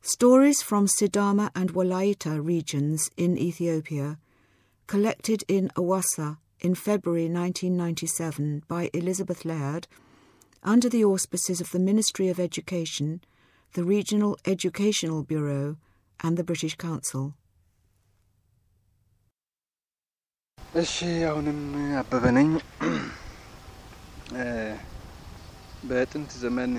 Stories from Sidama and Walaita regions in Ethiopia, collected in Awassa in February 1997 by Elizabeth Laird under the auspices of the Ministry of Education, the Regional Educational Bureau, and the British Council. እሺ አሁንም አበበ ነኝ። በጥንት ዘመን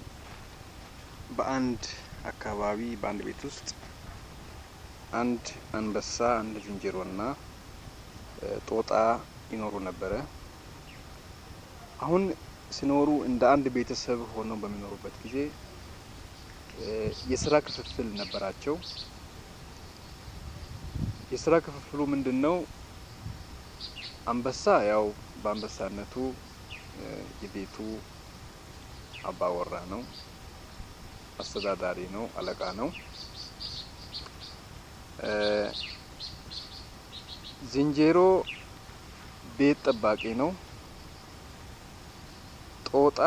በአንድ አካባቢ በአንድ ቤት ውስጥ አንድ አንበሳ፣ አንድ ዝንጀሮና ጦጣ ይኖሩ ነበረ። አሁን ሲኖሩ እንደ አንድ ቤተሰብ ሆነው በሚኖሩበት ጊዜ የስራ ክፍፍል ነበራቸው። የስራ ክፍፍሉ ምንድን ነው? አንበሳ ያው በአንበሳነቱ የቤቱ አባወራ ነው፣ አስተዳዳሪ ነው፣ አለቃ ነው። ዝንጀሮ ቤት ጠባቂ ነው። ጦጣ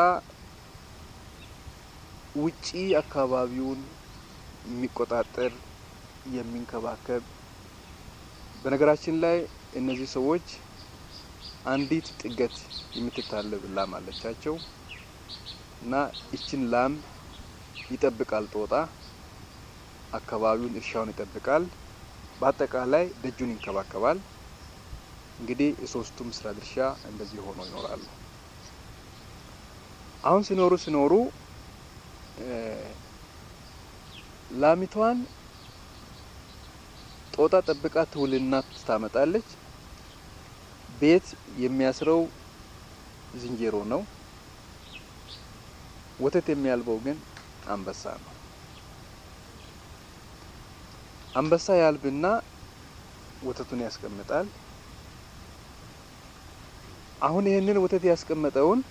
ውጪ አካባቢውን የሚቆጣጠር የሚንከባከብ። በነገራችን ላይ እነዚህ ሰዎች አንዲት ጥገት የምትታለብ ላም አለቻቸው እና ይችን ላም ይጠብቃል። ጦጣ አካባቢውን፣ እርሻውን ይጠብቃል። በአጠቃላይ ደጁን ይንከባከባል። እንግዲህ የሶስቱም ስራ ድርሻ እንደዚህ ሆኖ ይኖራሉ። አሁን ሲኖሩ ሲኖሩ ላሚቷን ጦጣ ጠብቃ ትውልና ታመጣለች። ቤት የሚያስረው ዝንጀሮ ነው። ወተት የሚያልበው ግን አንበሳ ነው። አንበሳ ያልብና ወተቱን ያስቀምጣል። አሁን ይህንን ወተት ያስቀመጠውን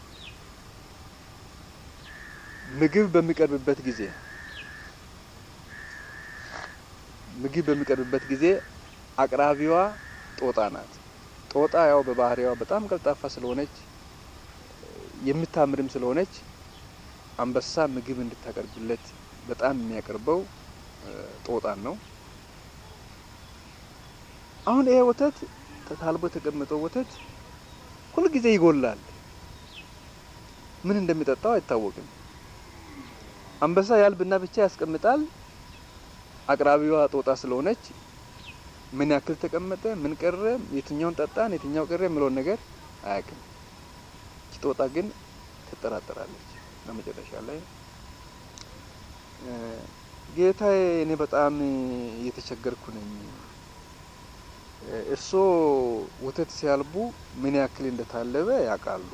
ምግብ በሚቀርብበት ጊዜ ምግብ በሚቀርብበት ጊዜ አቅራቢዋ ጦጣ ናት። ጦጣ ያው በባህሪዋ በጣም ቀልጣፋ ስለሆነች የምታምርም ስለሆነች አንበሳ ምግብ እንድታቀርብለት በጣም የሚያቀርበው ጦጣን ነው። አሁን ይሄ ወተት ተታልቦ የተቀመጠው ወተት ሁልጊዜ ይጎላል። ምን እንደሚጠጣው አይታወቅም። አንበሳ ያልብና ብቻ ያስቀምጣል። አቅራቢዋ ጦጣ ስለሆነች ምን ያክል ተቀመጠ፣ ምን ቀረ፣ የትኛውን ጠጣን፣ የትኛው ቀረ የሚለውን ነገር አያውቅም። እቺ ጦጣ ግን ትጠራጠራለች። ለመጨረሻ ላይ ጌታዬ፣ እኔ በጣም እየተቸገርኩ ነኝ። እርስዎ ወተት ሲያልቡ ምን ያክል እንደታለበ ያውቃሉ።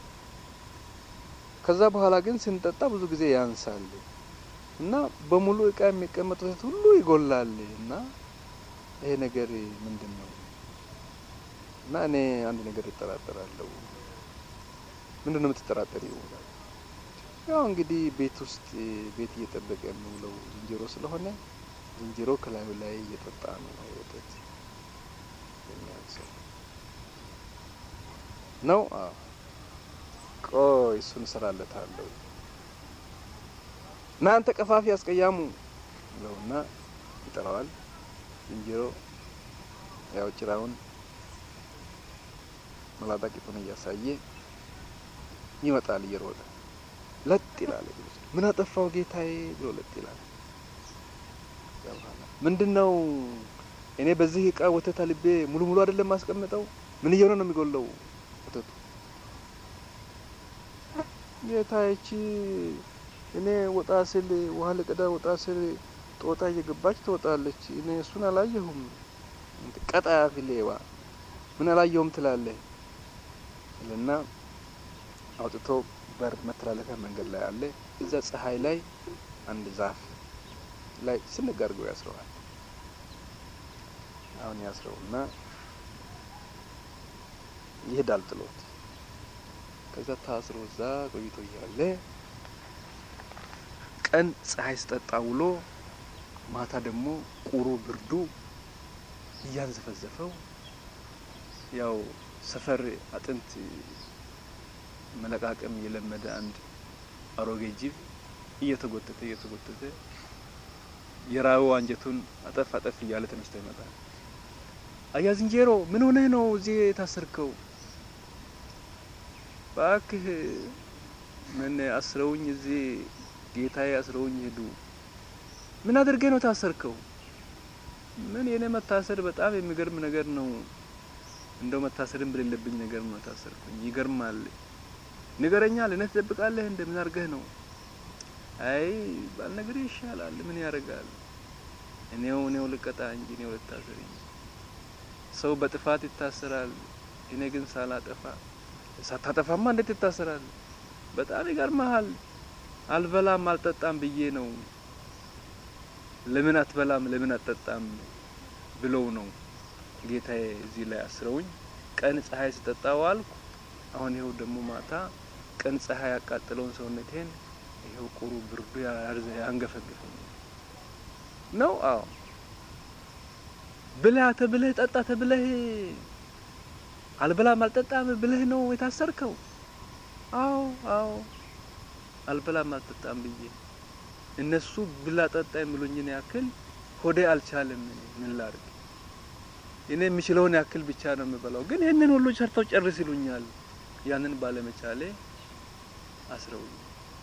ከዛ በኋላ ግን ስንጠጣ ብዙ ጊዜ ያንሳል እና በሙሉ እቃ የሚቀመጥ ወተት ሁሉ ይጎላል እና ይሄ ነገር ምንድን ነው? እና እኔ አንድ ነገር እጠራጠራለሁ። ምንድን ነው የምትጠራጠሪው? ያው እንግዲህ ቤት ውስጥ ቤት እየጠበቀ የሚውለው ዝንጀሮ ስለሆነ ዝንጀሮ ከላዩ ላይ እየጠጣ ነው ወተት የሚያንሰው ነው። አዎ ቆይ እሱን እሰራለታለሁ። እናንተ ቀፋፊ አስቀያሙ ብለውና ይጠራዋል። ዝንጀሮ ያው ጭራውን መላጣ ቂጡን እያሳየ ይመጣል እየሮጠ ለጥ ይላል። ምን አጠፋው ጌታዬ ብሎ ለጥ ይላል። ምንድን ነው እኔ በዚህ እቃ ወተት አልቤ ሙሉ ሙሉ አይደለም ማስቀምጠው። ምን እየሆነ ነው የሚጎለው ወተቱ? ጌታዬ እኔ ወጣ ስል ውሃ ልቀዳ ወጣ ስል ጦጣ እየገባች ትወጣለች። እኔ እሱን አላየሁም። ቀጣፊ ሌባ ምን አላየሁም ትላለህ እና አውጥቶ በር መተላለፊያ መንገድ ላይ አለ። እዛ ፀሐይ ላይ አንድ ዛፍ ላይ ስንግ አድርገው ያስረዋል። አሁን ያስረውና ይሄዳል ጥሎት። ከዛ ታስሮ እዛ ቆይቶ እያለ ቀን ፀሐይ ስጠጣ ውሎ ማታ ደግሞ ቁሩ ብርዱ እያንዘፈዘፈው ያው ሰፈር አጥንት መለቃቀም የለመደ አንድ አሮጌ ጅብ እየተጎተተ እየተጎተተ የራበው አንጀቱን አጠፍ አጠፍ እያለ ተነስቶ ይመጣል። አያ ዝንጀሮ ምን ሆነህ ነው እዚህ የታሰርከው? እባክህ ምን አስረውኝ እዚህ ጌታዬ አስረውኝ ሄዱ። ምን አድርጌ ነው ታሰርከው? ምን የኔ መታሰር በጣም የሚገርም ነገር ነው። እንደው መታሰርም በሌለብኝ ነገር ነው ታሰርኩኝ። ይገርማል። ንገረኛ፣ ለእኔ ትደብቃለህ? እንደምን አድርገህ ነው? አይ ባልነግርህ ይሻላል። ምን ያደርጋል? እኔው እኔው ልቀጣ እንጂ እኔው ልታሰር እንጂ። ሰው በጥፋት ይታሰራል። እኔ ግን ሳላጠፋ ሳታጠፋማ እንዴት ይታሰራል? በጣም ይገርመሃል። አልበላም አልጠጣም ብዬ ነው። ለምን አትበላም ለምን አትጠጣም ብለው ነው ጌታዬ እዚህ ላይ አስረውኝ ቀን ፀሐይ ስጠጣ ዋልኩ። አሁን ይኸው ደግሞ ማታ ቀን ፀሐይ ያቃጠለውን ሰውነቴን ይኸው ቁሩ ብርዱ ያንገፈግፈኝ ነው። አዎ ብለህ ተብለህ ጠጣ ተብለህ አልበላም አልጠጣም ብለህ ነው የታሰርከው? አዎ አዎ አልበላም አልጠጣም ብዬ እነሱ ብላ ጠጣ የሚሉኝን ያክል ሆዴ አልቻለም። ምን ላድርግ? እኔ የምችለውን ያክል ብቻ ነው የምበላው። ግን ይህንን ሁሉ ሰርተው ጨርስ ይሉኛል። ያንን ባለመቻሌ አስረውኝ።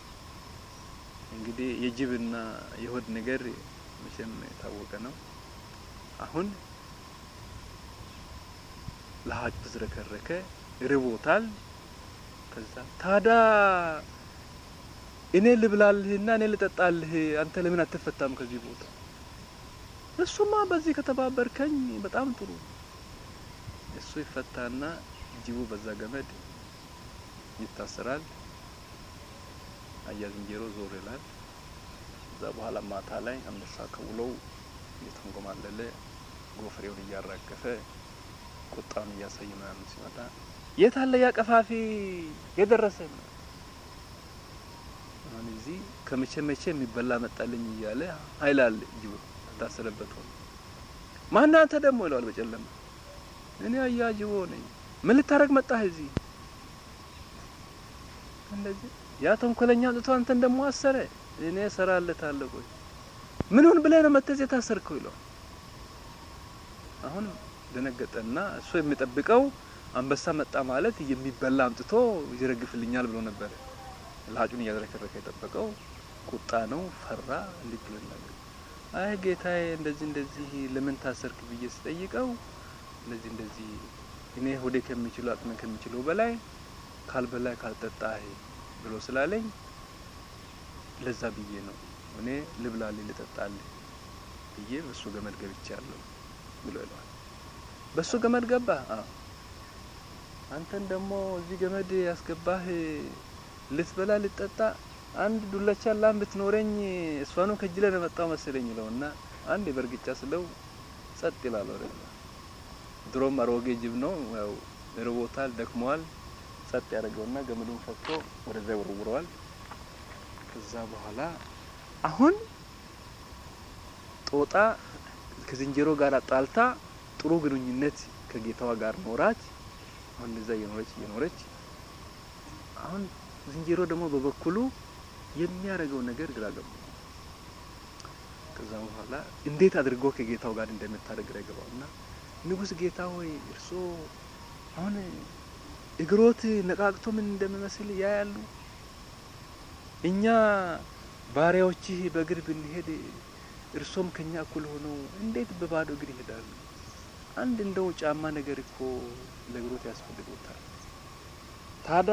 እንግዲህ የጅብና የሆድ ነገር መቼም የታወቀ ነው። አሁን ለሀጭ ተዝረከረከ፣ ርቦታል። ከዛ ታዳ እኔ ልብላልህና እኔ ልጠጣልህ፣ አንተ ለምን አትፈታም ከዚህ ቦታ? እሱማ በዚህ ከተባበርከኝ በጣም ጥሩ። እሱ ይፈታና ጅቡ በዛ ገመድ ይታሰራል። አያ ዝንጀሮ ዞር ይላል። እዛ በኋላ ማታ ላይ አንበሳ ከውሎው እየተንጎማለለ ጎፈሬውን እያራገፈ ቁጣውን እያሳየ ምናምን ሲመጣ የት አለ ያ ቀፋፊ የደረሰ ነው አሁን እዚህ ከመቼ መቼ የሚበላ መጣልኝ እያለ ኃይል አለ ጅቡ ታሰረበት ሆነ። ማን አንተ ደግሞ ይለዋል በጨለማ እኔ አያ ጅቦ ነኝ። ምን ልታረግ መጣህ እዚህ? እንደዚህ ያ ተንኮለኛ አምጥቶ አንተን ደግሞ አሰረ። እኔ እሰራለታለሁ። ቆይ ምን ሁን ብለህ ነው መተህ የታሰርከው? ይለዋል። አሁን ደነገጠና እሱ የሚጠብቀው አንበሳ መጣ ማለት የሚበላ አምጥቶ ይረግፍልኛል ብሎ ነበረ። ለሀጩን እያዝረከረከ የጠበቀው ቁጣ ነው። ፈራ። እንዴት ብሎ ይናገር? አይ ጌታዬ፣ እንደዚህ እንደዚህ ለምን ታሰርክ ብዬ ስጠይቀው እንደዚህ እንደዚህ እኔ ሆዴ ከሚችለው አቅሜ ከሚችለው በላይ ካልበላይ ካልጠጣህ ብሎ ስላለኝ ለዛ ብዬ ነው እኔ ልብላልህ ልጠጣልህ ብዬ በሱ ገመድ ገብቻለሁ ብሎ ይለዋል። በሱ ገመድ ገባ። አዎ አንተን ደግሞ እዚህ ገመድ ያስገባህ ልትበላ ልትጠጣ አንድ ዱለቻ ላም ብትኖረኝ እሷኑ ከጅለ ነው መጣው መሰለኝ ይለውና አንድ በእርግጫ ስለው ጸጥ ይላል። ወደ ድሮም አሮጌ ጅብ ነው ያው ርቦታል፣ ደክሟል። ጸጥ ያደርገውና ገመዱን ፈቶ ወደዛ ይወረውረዋል። ከዛ በኋላ አሁን ጦጣ ከዝንጀሮ ጋር አጣልታ ጥሩ ግንኙነት ከጌታዋ ጋር ኖራች። አሁን እዛ እየኖረች እየኖረች አሁን ዝንጀሮ ደግሞ በበኩሉ የሚያደርገው ነገር ግራ ገባ። ከዛ በኋላ እንዴት አድርጎ ከጌታው ጋር እንደምታደርግ ግራ ገባውና ንጉሥ ጌታ ሆይ እርስዎ አሁን እግሮት ነቃቅቶ ምን እንደሚመስል ያያሉ። እኛ ባሪያዎችህ በእግር ብንሄድ እርሶም ከኛ እኩል ሆነው እንዴት በባዶ እግር ይሄዳሉ? አንድ እንደው ጫማ ነገር እኮ ለእግሮት ያስፈልጎታል። ታዳ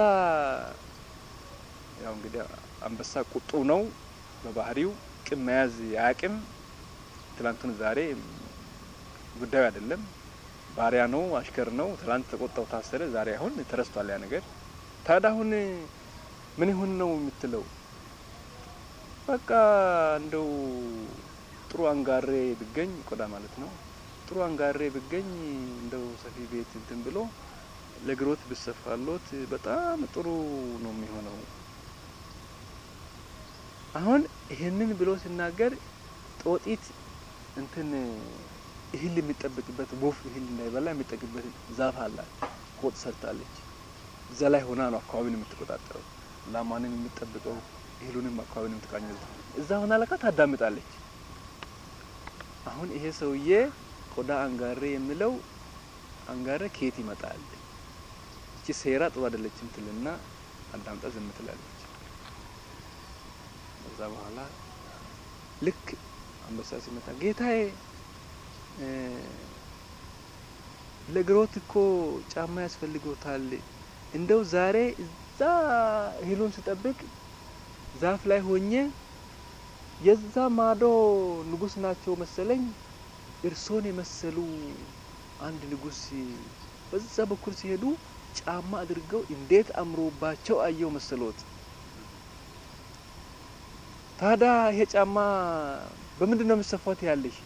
ያው እንግዲህ አንበሳ ቁጡ ነው በባህሪው፣ ቂም መያዝ አያውቅም። ትላንቱን ዛሬ ጉዳዩ አይደለም። ባሪያ ነው፣ አሽከር ነው። ትላንት ተቆጣው፣ ታሰረ። ዛሬ አሁን ተረስቷል ያ ነገር። ታዲያ አሁን ምን ይሁን ነው የምትለው? በቃ እንደው ጥሩ አንጋሬ ብገኝ ቆዳ ማለት ነው። ጥሩ አንጋሬ ብገኝ እንደው ሰፊ ቤት እንትን ብሎ ለግሮት ብሰፋሎት በጣም ጥሩ ነው የሚሆነው። አሁን ይሄንን ብሎ ሲናገር ጦጢት እንትን እህል የሚጠብቅበት ቦፍ እህል እንዳይበላ የሚጠብቅበት ዛፍ አላት። ቆጥ ሰርታለች። እዛ ላይ ሆና ነው አካባቢን የምትቆጣጠረው። ላሟንም የምትጠብቀው እህሉንም አካባቢን የምትቃኘው እዛ ሆና ለካ ታዳምጣለች። አሁን ይሄ ሰውዬ ቆዳ አንጋሬ የሚለው አንጋሬ ከየት ይመጣል? እቺ ሴራ ጥሩ አይደለችም ትልና አዳምጣ ዝም ትላለች። ከዛ በኋላ ልክ አንበሳ ሲመጣ ጌታዬ ለእግሮት እኮ ጫማ ያስፈልጎታል። እንደው ዛሬ እዛ እህሉን ስጠብቅ ዛፍ ላይ ሆኜ የዛ ማዶ ንጉስ ናቸው መሰለኝ እርሶን የመሰሉ አንድ ንጉስ በዛ በኩል ሲሄዱ ጫማ አድርገው እንዴት አምሮባቸው አየው መሰሎት። ታዲያ ይሄ ጫማ በምንድን ነው የምሰፋት ያለሽ?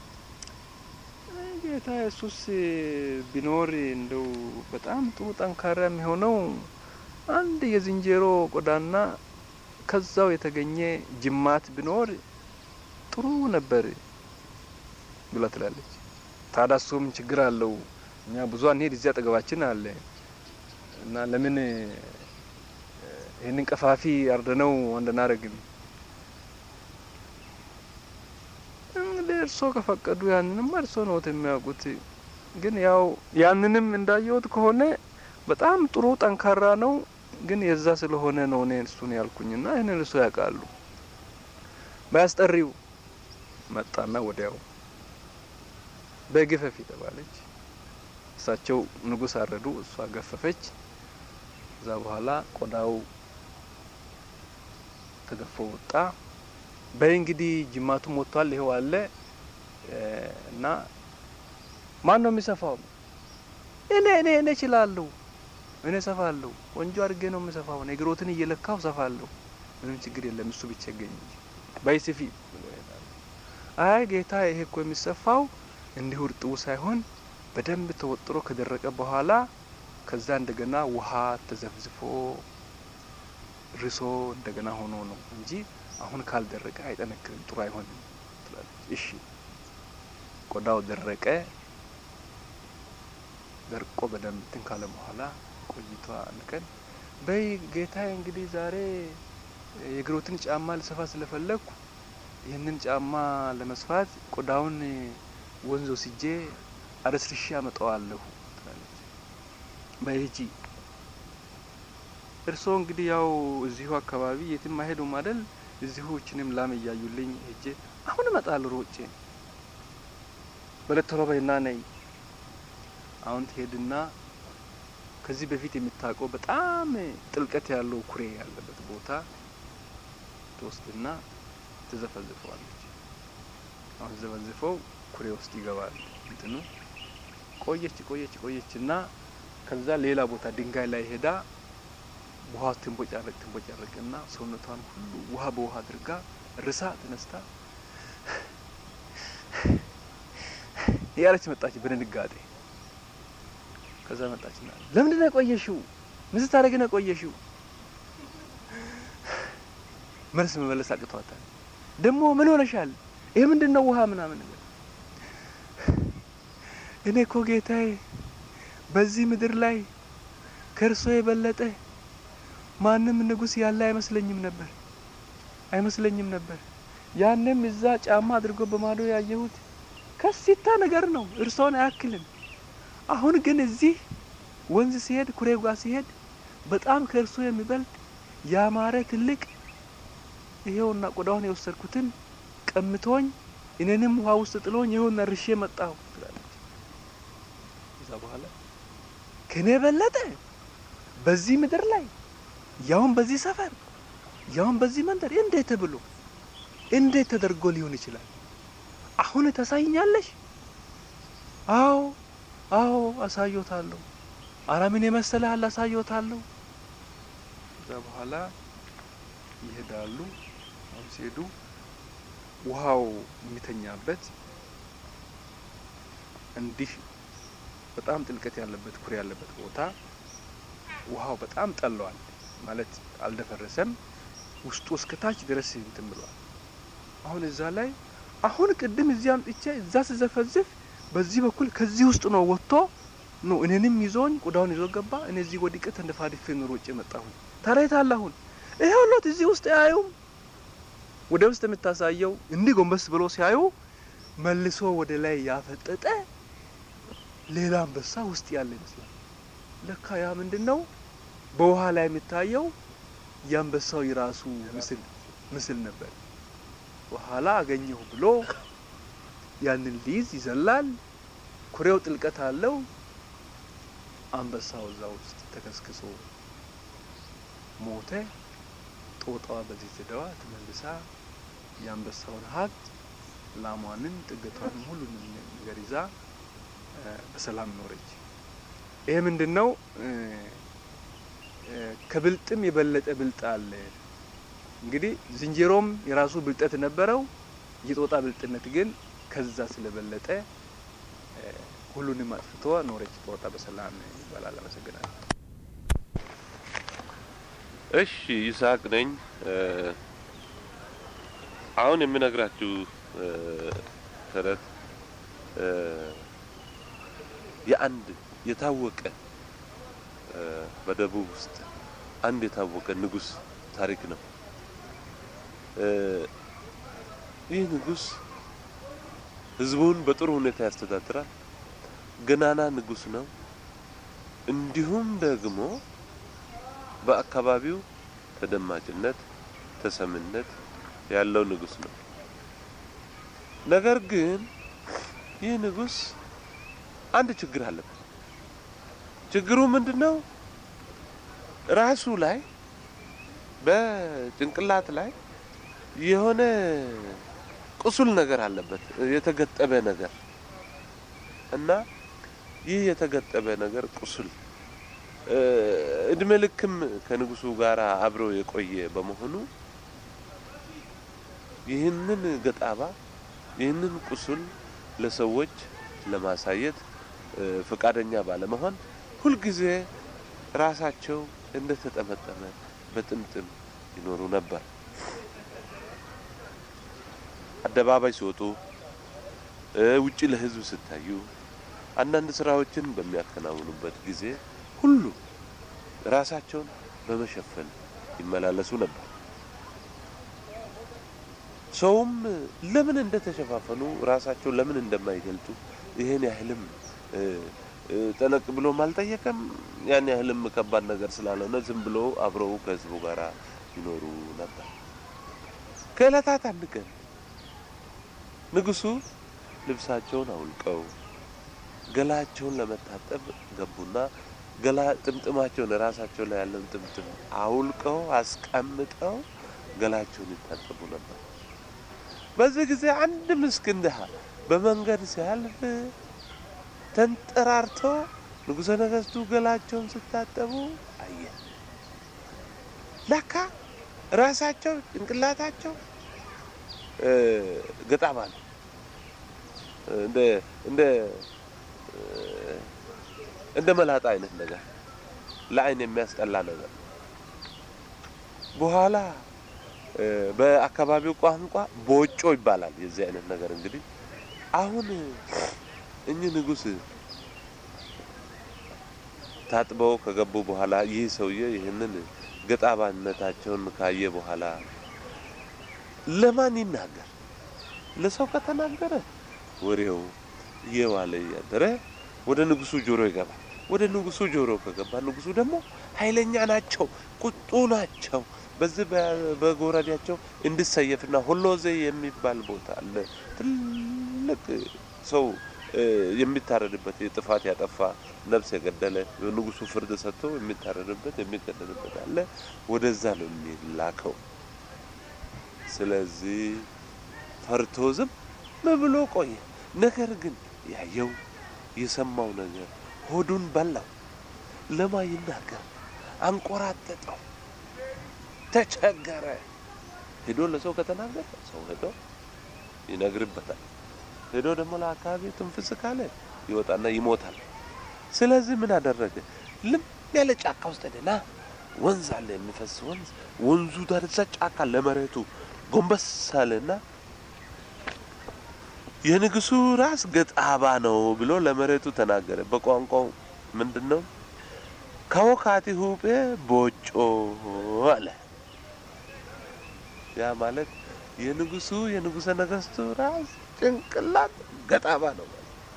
ጌታ ኢየሱስ ቢኖር እንደው በጣም ጥሩ ጠንካራ የሚሆነው አንድ የዝንጀሮ ቆዳና ከዛው የተገኘ ጅማት ቢኖር ጥሩ ነበር ብላ ትላለች። ታዲያ እሱም ችግር አለው። እኛ ብዙ አንሄድ፣ እዚህ አጠገባችን አለ እና ለምን ይህንን ቀፋፊ አርደነው አንደናረግም? እንግዲህ እርሶ ከፈቀዱ ያንንም እርሶ ነዎት የሚያውቁት። ግን ያው ያንንም እንዳየሁት ከሆነ በጣም ጥሩ ጠንካራ ነው። ግን የዛ ስለሆነ ነው እኔ እሱን ያልኩኝና ይህንን እርሶ ያውቃሉ። ባያስጠሪው መጣና ወዲያው በግፈፍ የተባለች እሳቸው ንጉስ አረዱ፣ እሷ ገፈፈች። ከዛ በኋላ ቆዳው ተገፎ ወጣ። በይ እንግዲህ ጅማቱም ወጥቷል፣ ይኸው አለ እና ማን ነው የሚሰፋው? እኔ እኔ እኔ እችላለሁ፣ እኔ ሰፋለሁ። ቆንጆ አድርጌ ነው የምሰፋው። እግሮትን እየለካው ሰፋለሁ። ምንም ችግር የለም፣ እሱ ብቻ ይገኝ እንጂ በይ ስፊ። አይ ጌታ፣ ይሄ እኮ የሚሰፋው እንዲሁ እርጥቡ ሳይሆን በደንብ ተወጥሮ ከደረቀ በኋላ ከዛ እንደገና ውሃ ተዘፍዝፎ ርሶ እንደገና ሆኖ ነው እንጂ አሁን ካልደረቀ አይጠነክርም፣ ጥሩ አይሆንም ትላለች። እሺ ቆዳው ደረቀ። ደርቆ በደንብ እንትን ካለ በኋላ ቆይቷ አንድ ቀን በይ ጌታዬ፣ እንግዲህ ዛሬ የእግሮትን ጫማ ልሰፋ ስለፈለግኩ ይህንን ጫማ ለመስፋት ቆዳውን ወንዝ ወስጄ አረስርሼ አመጣዋለሁ ትላለች። በይ ሂጂ። እርስዎ እንግዲህ ያው እዚሁ አካባቢ የትም አይሄዱም አይደል? እዚሁ እችንም ላም እያዩልኝ ሄጄ አሁን እመጣለሁ ሮጬ። በለት ቶሎ በይና ነይ። አሁን ትሄድና ከዚህ በፊት የምታውቀው በጣም ጥልቀት ያለው ኩሬ ያለበት ቦታ ትወስድና ትዘፈዝፈዋለች። አሁን ዘፈዝፈው ኩሬ ውስጥ ይገባል እንትኑ። ቆየች ቆየች ቆየች እና ከዛ ሌላ ቦታ ድንጋይ ላይ ሄዳ ውሃ ትንቦጫረቅ ትንቦጫረቅ እና ሰውነቷን ሁሉ ውሃ በውሃ አድርጋ ርሳ ተነስታ እያለች መጣች በድንጋጤ። ከዛ መጣችና ለምንድን ነው የቆየሽው? ምን ስታደርጊ ነው የቆየሽው? መልስ መመለስ አቅቷታል። ደግሞ ምን ሆነሻል? ይሄ ምንድን ነው ውሃ ምናምን ነገር እኔ እኮ ጌታዬ በዚህ ምድር ላይ ከእርሶ የበለጠ ማንም ንጉሥ ያለ አይመስለኝም ነበር አይመስለኝም ነበር። ያንም እዛ ጫማ አድርጎ በማዶ ያየሁት ከሲታ ነገር ነው፣ እርሶን አያክልም። አሁን ግን እዚህ ወንዝ ሲሄድ ኩሬው ጋር ሲሄድ በጣም ከእርሶ የሚበልጥ ያማረ ትልቅ ይሄውና ቆዳውን የወሰድኩትን ቀምቶኝ እኔንም ውሃ ውስጥ ጥሎኝ ይኸውና ርሼ መጣሁ ትላለች። ከዛ በኋላ ከኔ በለጠ በዚህ ምድር ላይ ያውን በዚህ ሰፈር ያውን በዚህ መንደር እንዴት ብሎ እንዴት ተደርጎ ሊሆን ይችላል? አሁን ታሳይኛለሽ? አዎ አዎ አሳዮታለሁ። አረ ምን የመሰለሃል አሳዮታለሁ። ከዛ በኋላ ይሄዳሉ። አሁን ሲሄዱ ውሃው የሚተኛበት እንዲህ በጣም ጥልቀት ያለበት ኩሬ ያለበት ቦታ ውሃው በጣም ጠለዋል ማለት አልደፈረሰም። ውስጡ እስከ ታች ድረስ እንትን ብሏል። አሁን እዛ ላይ አሁን ቅድም እዚህ አምጥቼ እዛ ስዘፈዝፍ በዚህ በኩል ከዚህ ውስጥ ነው ወጥቶ ነው እኔንም ይዞኝ ቆዳውን ይዞ ገባ። እኔ እዚህ ወዲቀ ተንደፋድፌ ነው ሮጬ መጣሁኝ። ታዲያ የት አለ አሁን? ይሄው ሎት እዚህ ውስጥ አያዩም። ወደ ውስጥ የምታሳየው እንዲህ ጎንበስ ብሎ ሲያዩ መልሶ ወደ ላይ ያፈጠጠ ሌላ አንበሳ ውስጥ ያለ ይመስላል። ለካ ያ ምንድን ነው? በውሃ ላይ የሚታየው የአንበሳው የራሱ ምስል ምስል ነበር። በኋላ አገኘሁ ብሎ ያንን ሊይዝ ይዘላል። ኩሬው ጥልቀት አለው። አንበሳው እዛ ውስጥ ተከስክሶ ሞተ። ጦጣዋ በዚህ ዘደዋ ተመልሳ የአንበሳውን ሀብት ላሟንን፣ ጥገቷንም ሁሉንም ነገር ይዛ በሰላም ኖረች። ይሄ ምንድን ነው? ከብልጥም የበለጠ ብልጥ አለ። እንግዲህ ዝንጀሮም የራሱ ብልጠት ነበረው። የጦጣ ብልጥነት ግን ከዛ ስለበለጠ ሁሉንም አጥፍቶ ኖረች ጦጣ በሰላም ይባላል። አመሰግናለሁ። እሺ ይስሐቅ ነኝ። አሁን የምነግራችሁ ተረት የአንድ የታወቀ በደቡብ ውስጥ አንድ የታወቀ ንጉሥ ታሪክ ነው። ይህ ንጉሥ ሕዝቡን በጥሩ ሁኔታ ያስተዳድራል። ገናና ንጉሥ ነው። እንዲሁም ደግሞ በአካባቢው ተደማጭነት፣ ተሰምነት ያለው ንጉሥ ነው። ነገር ግን ይህ ንጉሥ አንድ ችግር አለበት። ችግሩ ምንድን ነው? ራሱ ላይ በጭንቅላት ላይ የሆነ ቁስል ነገር አለበት፣ የተገጠበ ነገር እና ይህ የተገጠበ ነገር ቁስል እድሜ ልክም ከንጉሱ ጋር አብሮ የቆየ በመሆኑ ይህንን ገጣባ ይህንን ቁስል ለሰዎች ለማሳየት ፈቃደኛ ባለመሆን ሁልጊዜ ራሳቸው እንደተጠመጠመ በጥምጥም ይኖሩ ነበር። አደባባይ ሲወጡ፣ ውጪ ለሕዝብ ሲታዩ፣ አንዳንድ ስራዎችን በሚያከናውኑበት ጊዜ ሁሉ ራሳቸውን በመሸፈን ይመላለሱ ነበር። ሰውም ለምን እንደተሸፋፈኑ ራሳቸው ለምን እንደማይገልጡ ይሄን ያህልም ጠለቅ ብሎም አልጠየቀም። ያን ያህልም ከባድ ነገር ስላልሆነ ዝም ብሎ አብረው ከህዝቡ ጋር ይኖሩ ነበር። ከዕለታት አንድ ቀን ንጉሱ ልብሳቸውን አውልቀው ገላቸውን ለመታጠብ ገቡና ገላ ጥምጥማቸውን ራሳቸው ላይ ያለውን ጥምጥም አውልቀው አስቀምጠው ገላቸውን ይታጠቡ ነበር። በዚህ ጊዜ አንድ ምስኪን ድሃ በመንገድ ሲያልፍ ተንጠራርቶ ንጉሠ ነገሥቱ ገላቸውን ሲታጠቡ አየ። ለካ ራሳቸው ጭንቅላታቸው ገጣባ ነው። እንደ እንደ እንደ መላጣ አይነት ነገር ለአይን የሚያስጠላ ነገር በኋላ በአካባቢው ቋንቋ ቦጮ ይባላል። የዚህ አይነት ነገር እንግዲህ አሁን እኚህ ንጉሥ ታጥበው ከገቡ በኋላ ይህ ሰውዬ ይህንን ገጣባነታቸውን ካየ በኋላ ለማን ይናገር? ለሰው ከተናገረ ወሬው እየዋለ እያደረ ወደ ንጉሱ ጆሮ ይገባል። ወደ ንጉሱ ጆሮ ከገባ ንጉሱ ደግሞ ኃይለኛ ናቸው፣ ቁጡ ናቸው። በዚህ በጎራዴያቸው እንድሰየፍና ሆሎዜ የሚባል ቦታ አለ። ትልቅ ሰው የሚታረድበት የጥፋት ያጠፋ ነፍስ የገደለ ንጉሱ ፍርድ ሰጥቶ የሚታረድበት የሚገደልበት አለ። ወደዛ ነው የሚላከው። ስለዚህ ፈርቶ ዝም ብሎ ቆየ። ነገር ግን ያየው የሰማው ነገር ሆዱን በላው። ለማ ይናገር አንቆራጠጠው፣ ተቸገረ። ሄዶ ለሰው ከተናገረ ሰው ሄዶ ይነግርበታል። ሄዶ ደግሞ ለአካባቢ ትንፍስ ካለ ይወጣና ይሞታል። ስለዚህ ምን አደረገ? ልም ያለ ጫካ ውስጥ ሄደና ወንዝ አለ፣ የሚፈስ ወንዝ። ወንዙ ዳርቻ ጫካ ለመሬቱ ጎንበስ አለና የንጉሱ ራስ ገጣባ ነው ብሎ ለመሬቱ ተናገረ። በቋንቋው ምንድን ነው? ከወካቲ ሁጴ ቦጮ አለ። ያ ማለት የንጉሱ የንጉሰ ነገስቱ ራስ ጭንቅላት ገጣባ ነው።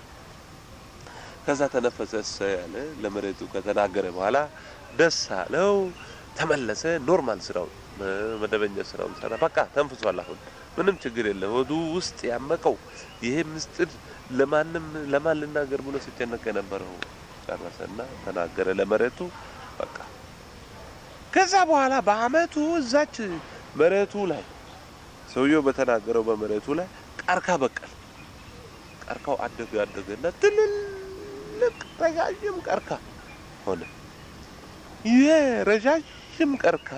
ከዛ ተነፈሰ እሰይ ያለ ለመሬቱ ከተናገረ በኋላ ደስ አለው። ተመለሰ። ኖርማል ስራውን መደበኛ ስራውን ሰራ። በቃ ተንፍሷል። አሁን ምንም ችግር የለም። ሆዱ ውስጥ ያመቀው ይሄ ምስጢር ለማንም ለማን ልናገር ብሎ ሲጨነቅ የነበረው ጨረሰና ተናገረ ለመሬቱ። በቃ ከዛ በኋላ በአመቱ እዛች መሬቱ ላይ ሰውየው በተናገረው በመሬቱ ላይ ቀርካ በቀል። ቀርካው አደገ አደገና ትልልቅ ረዣዥም ቀርካ ሆነ። ይሄ ረዣዥም ቀርካ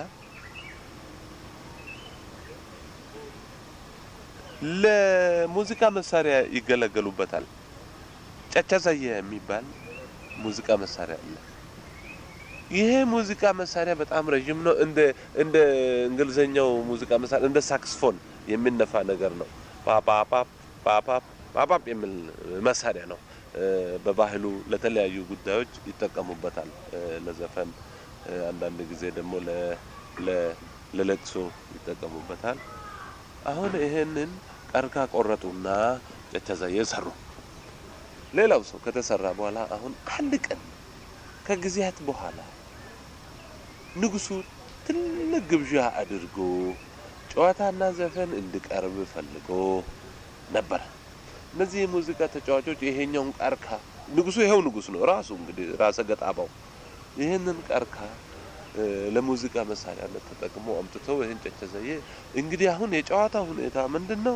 ለሙዚቃ መሳሪያ ይገለገሉበታል። ጨጨዘየ የሚባል ሙዚቃ መሳሪያ አለ። ይሄ ሙዚቃ መሳሪያ በጣም ረዥም ነው። እንደ እንደ እንግሊዘኛው ሙዚቃ መሳሪያ እንደ ሳክስፎን የሚነፋ ነገር ነው። ፓፓፓ ፓፓፕ ፓፓፕ የሚል መሳሪያ ነው። በባህሉ ለተለያዩ ጉዳዮች ይጠቀሙበታል። ለዘፈን፣ አንዳንድ ጊዜ ደግሞ ለለቅሶ ይጠቀሙበታል። አሁን ይሄንን ቀርካ ቆረጡና ጨጨዘየ ሰሩ። ሌላው ሰው ከተሰራ በኋላ አሁን አንድ ቀን ከጊዜያት በኋላ ንጉሱ ትልቅ ግብዣ አድርጎ ጨዋታና ዘፈን እንዲቀርብ ፈልጎ ነበረ። እነዚህ የሙዚቃ ተጫዋቾች ይሄኛውን ቀርካ ንጉሱ ይኸው ንጉስ ነው ራሱ እንግዲህ ራሰ ገጣባው ይህንን ቀርካ ለሙዚቃ መሳሪያነት ተጠቅሞ አምጥተው ይህን ጨጨዘየ እንግዲህ አሁን የጨዋታ ሁኔታ ምንድን ነው?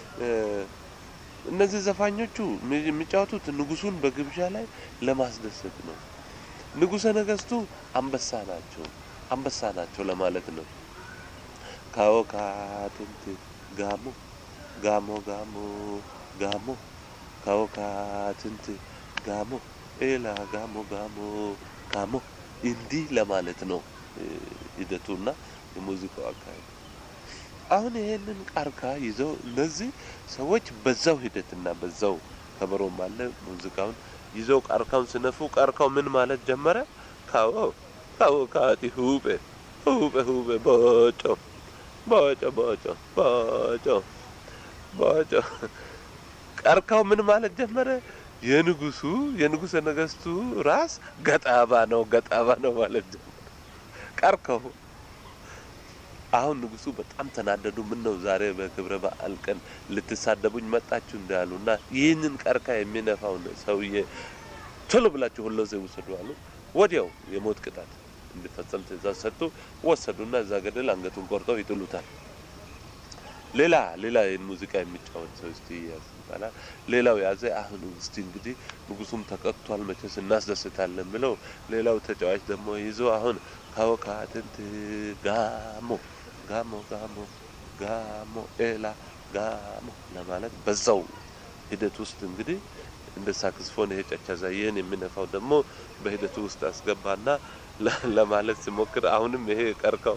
እነዚህ ዘፋኞቹ የሚጫወቱት ንጉሱን በግብዣ ላይ ለማስደሰት ነው። ንጉሰ ነገስቱ አንበሳ ናቸው አንበሳ ናቸው ለማለት ነው። ካዎካ ትንት ጋሞ ጋሞ ጋሞ ጋሞ ካዎካ ትንት ጋሞ ኤላ ጋሞ ጋሞ ጋሞ እንዲህ ለማለት ነው ሂደቱና የሙዚቃው አካሄድ። አሁን ይሄንን ቀርካ ይዘው እነዚህ ሰዎች በዛው ሂደትና በዛው ከበሮም አለ ሙዚቃውን ይዘው ቀርካውን ስነፉ ቀርካው ምን ማለት ጀመረ? ካዎ ካዎ ካቲ ሁቤ ሁቤ ሁቤ ቦጮ ቦጮ ቦጮ ቦጮ ቦጮ ቀርካው ምን ማለት ጀመረ? የንጉሱ የንጉሰ ነገስቱ ራስ ገጣባ ነው ገጣባ ነው ማለት ጀመረ ቀርካው። አሁን ንጉሱ በጣም ተናደዱ። ምን ነው ዛሬ በክብረ በዓል ቀን ልትሳደቡኝ መጣችሁ እንዳሉና ይህንን ቀርካ የሚነፋውን ሰውዬ ቶሎ ብላችሁ ሁሉ ዘው ውሰዱ አሉ። ወዲያው የሞት ቅጣት እንዲፈጸም ትእዛዝ ሰጡ። ወሰዱና እዛ ገደል አንገቱን ቆርጠው ይጥሉታል። ሌላ ሌላ ይህን ሙዚቃ የሚጫወት ሰው እስቲ ያዝ ይባላል። ሌላው ያዘ። አሁን እስቲ እንግዲህ ንጉሱም ተቀጥቷል፣ መቼስ እናስደስታለን ብለው ሌላው ተጫዋች ደግሞ ይዞ አሁን ካወካ ትንት ጋሞ ጋሞ ጋሞ ጋሞ ኤላ ጋሞ ለማለት በዛው ሂደት ውስጥ እንግዲህ እንደ ሳክስፎን ይሄ ጨጨዘየን የሚነፋው ደግሞ በሂደቱ ውስጥ አስገባና ለማለት ሲሞክር አሁንም ይሄ ቀርካው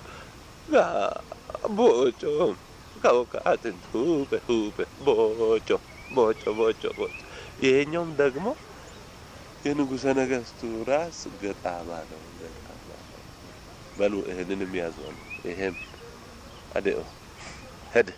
ቦጮ ካወካ ትንት ሁቤ ሁቤ ቦጮ ቦጮ ቦጮ ቦጮ ይሄኛውም ደግሞ የንጉሰ ነገስቱ ራስ ገጣባ ነው። ገጣባ ነው። በሉ ይህንንም ያዘው ነው። ይሄም አዴኦ ሄደ።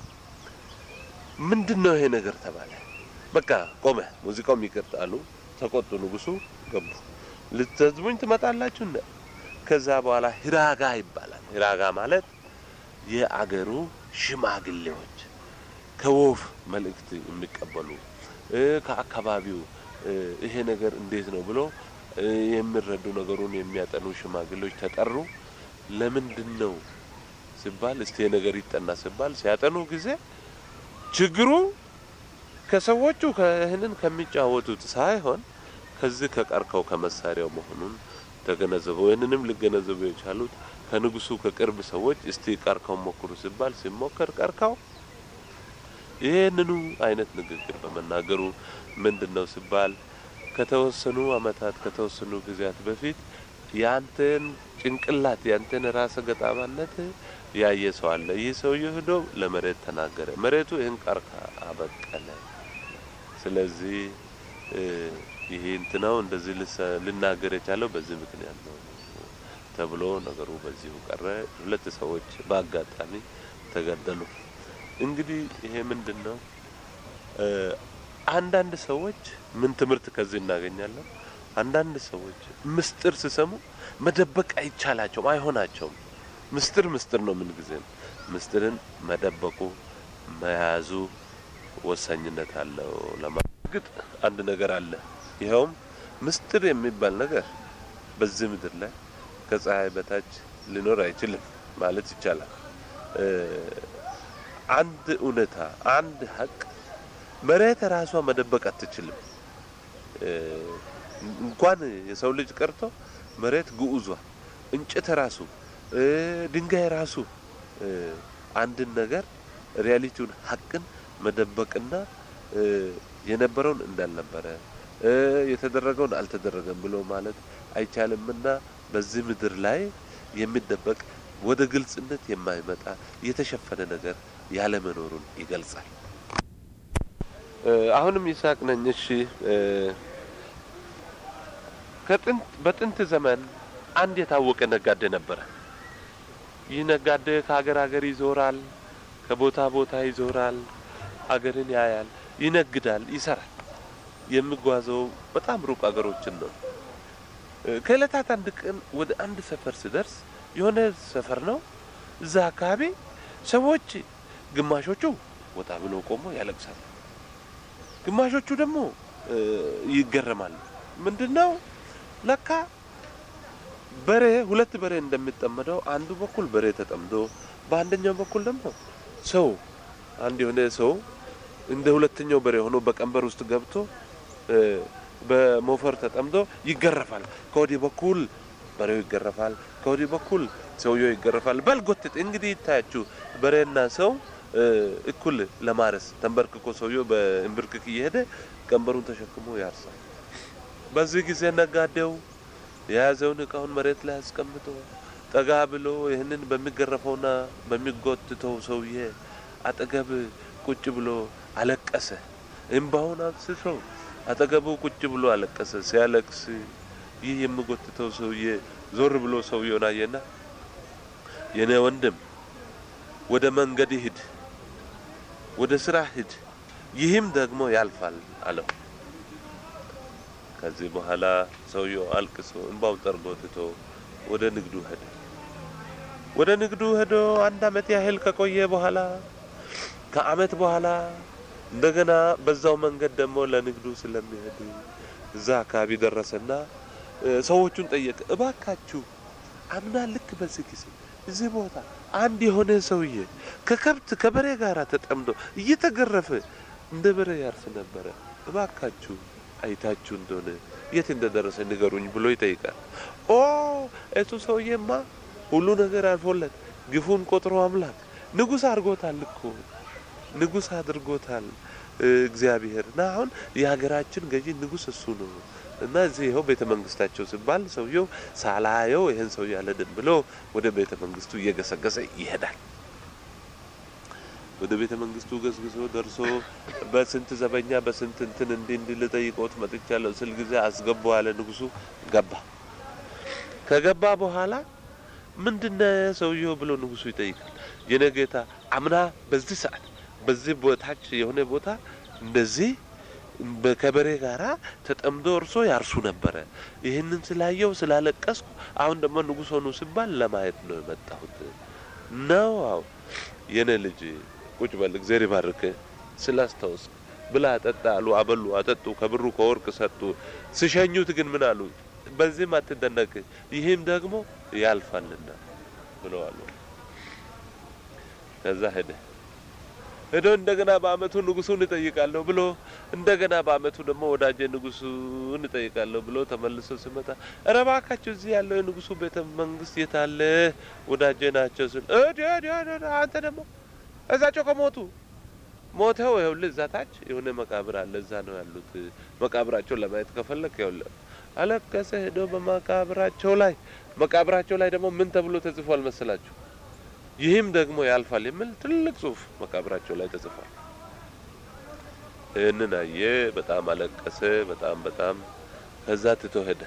ምንድን ነው ይሄ ነገር ተባለ። በቃ ቆመ። ሙዚቃውም ይቅርታ አሉ። ተቆጡ። ንጉሱ ገቡ። ልትዘዝሙኝ ትመጣላችሁ እንደ ከዛ በኋላ ሂራጋ ይባላል። ሂራጋ ማለት የአገሩ ሽማግሌዎች ከወፍ መልእክት የሚቀበሉ ከአካባቢው ይሄ ነገር እንዴት ነው ብሎ የሚረዱ ነገሩን የሚያጠኑ ሽማግሌዎች ተጠሩ። ለምንድን ነው ሲባል እስቲ ነገር ይጠና ሲባል ሲያጠኑ ጊዜ ችግሩ ከሰዎቹ ይህንን ከሚጫወቱት ሳይሆን ከዚህ ከቀርካው ከመሳሪያው መሆኑን ተገነዘቡ። ይህንንም ሊገነዘቡ የቻሉት ከንጉሱ ከቅርብ ሰዎች እስቲ ቀርካው ሞክሩ ሲባል ሲሞከር ቀርካው ይህንኑ አይነት ንግግር በመናገሩ ምንድን ነው ሲባል ከተወሰኑ አመታት ከተወሰኑ ጊዜያት በፊት ያንተን ጭንቅላት ያንተን ራሰ ገጣባነት ያየ ሰው አለ። ይህ ሰውዬ ሄዶ ለመሬት ተናገረ። መሬቱ ይህን ቀርካ አበቀለ። ስለዚህ ይሄ እንትናው እንደዚህ ልናገር የቻለው በዚህ ምክንያት ነው ተብሎ ነገሩ በዚሁ ቀረ። ሁለት ሰዎች በአጋጣሚ ተገደሉ። እንግዲህ ይሄ ምንድን ነው? አንዳንድ ሰዎች ምን ትምህርት ከዚህ እናገኛለን? አንዳንድ ሰዎች ምስጢር ሲሰሙ መደበቅ አይቻላቸውም፣ አይሆናቸውም። ምስጢር ምስጢር ነው። ምን ጊዜ ምስጢርን መደበቁ መያዙ ወሳኝነት አለው። ለማግጥ አንድ ነገር አለ። ይኸውም ምስጢር የሚባል ነገር በዚህ ምድር ላይ ከፀሐይ በታች ሊኖር አይችልም ማለት ይቻላል። አንድ እውነታ፣ አንድ ሀቅ መሬት ራሷ መደበቅ አትችልም። እንኳን የሰው ልጅ ቀርቶ መሬት ግዑዟ፣ እንጨት ራሱ፣ ድንጋይ ራሱ አንድን ነገር ሪያሊቲውን ሀቅን መደበቅና የነበረውን እንዳልነበረ የተደረገውን አልተደረገም ብሎ ማለት አይቻልምና በዚህ ምድር ላይ የሚደበቅ ወደ ግልጽነት የማይመጣ የተሸፈነ ነገር ያለመኖሩን ይገልጻል። አሁንም ይስሐቅ ነኝ። እሺ ከጥንት በጥንት ዘመን አንድ የታወቀ ነጋዴ ነበረ። ይህ ነጋዴ ከሀገር ሀገር ይዞራል፣ ከቦታ ቦታ ይዞራል፣ ሀገርን ያያል፣ ይነግዳል፣ ይሰራል። የሚጓዘው በጣም ሩቅ ሀገሮችን ነው። ከእለታት አንድ ቀን ወደ አንድ ሰፈር ሲደርስ የሆነ ሰፈር ነው። እዛ አካባቢ ሰዎች ግማሾቹ ወጣ ብሎ ቆሞ ያለቅሳሉ፣ ግማሾቹ ደግሞ ይገረማሉ። ምንድን ነው ለካ በሬ ሁለት በሬ እንደሚጠመደው አንዱ በኩል በሬ ተጠምዶ በአንደኛው በኩል ደግሞ ሰው አንድ የሆነ ሰው እንደ ሁለተኛው በሬ ሆኖ በቀንበር ውስጥ ገብቶ በሞፈር ተጠምዶ ይገረፋል። ከወዲህ በኩል በሬው ይገረፋል፣ ከወዲህ በኩል ሰውየው ይገረፋል። በልጎትት እንግዲህ ይታያችሁ በሬና ሰው እኩል ለማረስ ተንበርክኮ ሰውየው በእንብርክክ እየሄደ ቀንበሩን ተሸክሞ ያርሳል። በዚህ ጊዜ ነጋዴው የያዘውን እቃውን መሬት ላይ አስቀምጦ ጠጋ ብሎ ይህንን በሚገረፈውና በሚጎትተው ሰውዬ አጠገብ ቁጭ ብሎ አለቀሰ። እምባውን አፍስሶ አጠገቡ ቁጭ ብሎ አለቀሰ። ሲያለቅስ ይህ የሚጎትተው ሰውዬ ዞር ብሎ ሰውየውን አየና የኔ ወንድም ወደ መንገድ ሂድ፣ ወደ ስራ ሂድ፣ ይህም ደግሞ ያልፋል አለው። ከዚህ በኋላ ሰውየው አልቅሶ እንባውን ጠርጎ ትቶ ወደ ንግዱ ሄደ። ወደ ንግዱ ሄዶ አንድ አመት ያህል ከቆየ በኋላ ከአመት በኋላ እንደገና በዛው መንገድ ደግሞ ለንግዱ ስለሚሄድ እዛ አካባቢ ደረሰና ሰዎቹን ጠየቀ። እባካችሁ አምና ልክ በዚህ ጊዜ እዚህ ቦታ አንድ የሆነ ሰውዬ ከከብት ከበሬ ጋር ተጠምዶ እየተገረፈ እንደ በሬ ያርስ ነበረ። እባካችሁ አይታችሁ እንደሆነ የት እንደደረሰ ንገሩኝ ብሎ ይጠይቃል። ኦ እሱ ሰውዬማ ሁሉ ነገር አልፎለት ግፉን ቆጥሮ አምላክ ንጉሥ አድርጎታል እኮ ንጉሥ አድርጎታል እግዚአብሔር እና አሁን የሀገራችን ገዢ ንጉሥ እሱ ነው እና እዚህ ይኸው ቤተ መንግስታቸው ሲባል ሰውየው ሳላየው ይህን ሰው ያለድን ብሎ ወደ ቤተ መንግስቱ እየገሰገሰ ይሄዳል። ወደ ቤተ መንግስቱ ገስግሶ ደርሶ በስንት ዘበኛ በስንት እንትን እንዲህ እንዲህ ልጠይቅዎት መጥቻለሁ ስል ጊዜ አስገቡ አለ ንጉሱ። ገባ። ከገባ በኋላ ምንድነ ሰውየው ብሎ ንጉሱ ይጠይቃል። የኔ ጌታ አምና በዚህ ሰዓት በዚህ ቦታች የሆነ ቦታ እንደዚህ ከበሬ ጋራ ተጠምዶ እርሶ ያርሱ ነበረ። ይህንን ስላየው ስላለቀስኩ አሁን ደግሞ ንጉሥ ሆኑ ሲባል ለማየት ነው የመጣሁት ነው። አዎ የኔ ልጅ ቁጭ በል እግዚአብሔር ይባርክ ስላስታውስ ብላ ጠጣ አሉ። አበሉ፣ አጠጡ፣ ከብሩ ከወርቅ ሰጡ። ሲሸኙት ግን ምን አሉ? በዚህም አትደነቅ፣ ይህም ደግሞ ያልፋልና ብለዋሉ። ከዛ ሄደ ሄዶ እንደገና በአመቱ ንጉሱን እጠይቃለሁ ብሎ እንደገና በአመቱ ደግሞ ወዳጄ ንጉሱን እጠይቃለሁ ብሎ ተመልሶ ሲመጣ ኧረ እባካችሁ እዚህ ያለው የንጉሱ ቤተ መንግስት የታለ ወዳጄ ናቸው ስል አንተ ደግሞ እዛቸው ከሞቱ ሞተው ይኸውልህ እዛ ታች የሆነ መቃብር አለ እዛ ነው ያሉት መቃብራቸውን ለማየት ከፈለክ ይኸውልህ አለቀሰ ሄዶ በመቃብራቸው ላይ መቃብራቸው ላይ ደግሞ ምን ተብሎ ተጽፏል መሰላችሁ ይህም ደግሞ ያልፋል የሚል ትልቅ ጽሁፍ መቃብራቸው ላይ ተጽፏል። ይህንን አየ፣ በጣም አለቀሰ። በጣም በጣም ከዛ ትቶ ሄደ።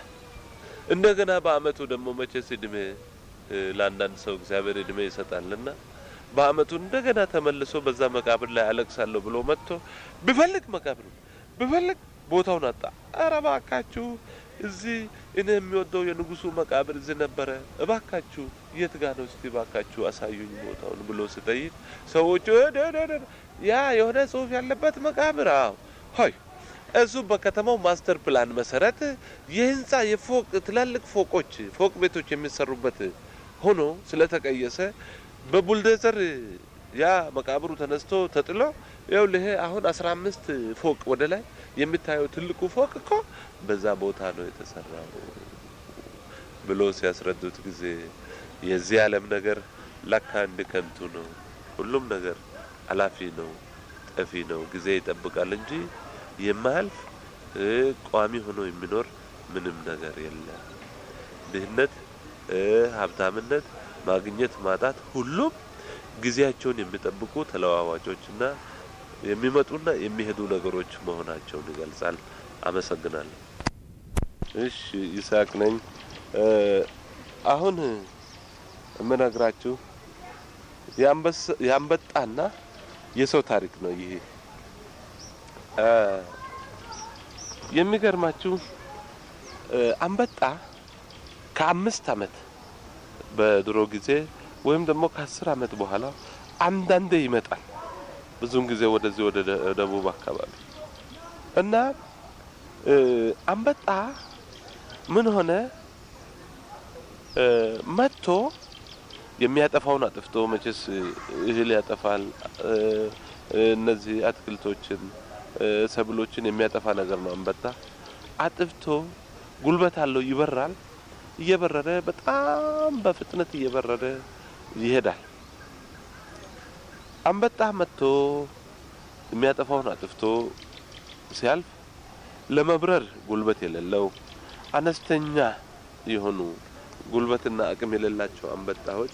እንደገና በአመቱ ደግሞ መቼስ እድሜ ለአንዳንድ ሰው እግዚአብሔር እድሜ ይሰጣልና በአመቱ እንደገና ተመልሶ በዛ መቃብር ላይ አለቅሳለሁ ብሎ መጥቶ ብፈልግ መቃብሩ ብፈልግ ቦታውን አጣ። ኧረ እባካችሁ እዚህ እኔ የሚወደው የንጉሱ መቃብር እዚህ ነበረ፣ እባካችሁ የት ጋ ነው እስቲ እባካችሁ አሳዩኝ ቦታውን ብሎ ስጠይቅ ሰዎቹ ያ የሆነ ጽሑፍ ያለበት መቃብር አዎ ሆይ እሱ በከተማው ማስተር ፕላን መሰረት የህንፃ የፎቅ ትላልቅ ፎቆች ፎቅ ቤቶች የሚሰሩበት ሆኖ ስለተቀየሰ በቡልዶዘር ያ መቃብሩ ተነስቶ ተጥሎ ይኸውልህ አሁን አስራ አምስት ፎቅ ወደ ላይ የሚታየው ትልቁ ፎቅ እኮ በዛ ቦታ ነው የተሰራው ብሎ ሲያስረዱት ጊዜ የዚህ ዓለም ነገር ለካ እንድ ከንቱ ነው። ሁሉም ነገር አላፊ ነው፣ ጠፊ ነው። ጊዜ ይጠብቃል እንጂ የማያልፍ ቋሚ ሆኖ የሚኖር ምንም ነገር የለም። ድህነት፣ ሀብታምነት፣ ማግኘት፣ ማጣት ሁሉም ጊዜያቸውን የሚጠብቁ ተለዋዋጮችና የሚመጡና የሚሄዱ ነገሮች መሆናቸውን ይገልጻል። አመሰግናለሁ። እሺ፣ ይስሐቅ ነኝ። አሁን የምነግራችሁ የአንበጣና የሰው ታሪክ ነው። ይሄ የሚገርማችሁ አንበጣ ከአምስት ዓመት በድሮ ጊዜ ወይም ደግሞ ከአስር ዓመት በኋላ አንዳንዴ ይመጣል። ብዙውን ጊዜ ወደዚህ ወደ ደቡብ አካባቢ እና አንበጣ ምን ሆነ መጥቶ የሚያጠፋውን አጥፍቶ መቼስ እህል ያጠፋል። እነዚህ አትክልቶችን፣ ሰብሎችን የሚያጠፋ ነገር ነው። አንበጣ አጥፍቶ ጉልበት አለው፣ ይበራል። እየበረረ በጣም በፍጥነት እየበረረ ይሄዳል። አንበጣ መጥቶ የሚያጠፋውን አጥፍቶ ሲያልፍ ለመብረር ጉልበት የሌለው አነስተኛ የሆኑ ጉልበትና አቅም የሌላቸው አንበጣዎች